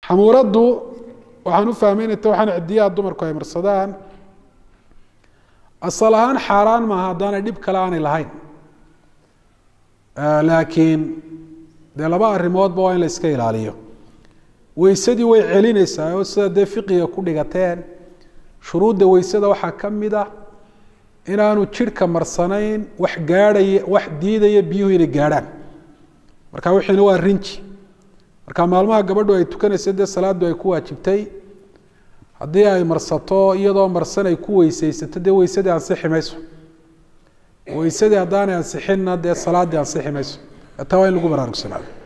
xamuuraddu waxaan u fahmaynata waxaan cidiyaha dumarku ay marsadaan asal ahaan xaaraan maaha haddaanay dhib kale aanay lahayn laakiin dee laba arrimoodba waa in la iska ilaaliyo weysadii way celinaysaa oo sida dee fiqiga ku dhigateen shuruudda weysada waxaa ka mid ah inaanu jidhka marsanayn wax gaadhaya wax diidaya biyuhu inay gaadhaan marka wixiina waa rinji marka maalmaha gabadhu ay tukanaysa dee salaadu ay ku waajibtay haddii ay marsato iyadoo marsan ay ku weysaysato dee weysadii ansixi mayso weysadii haddaanay ansixinna dee salaaddii ansixi mayso taa waa in lagu baraarugsanaado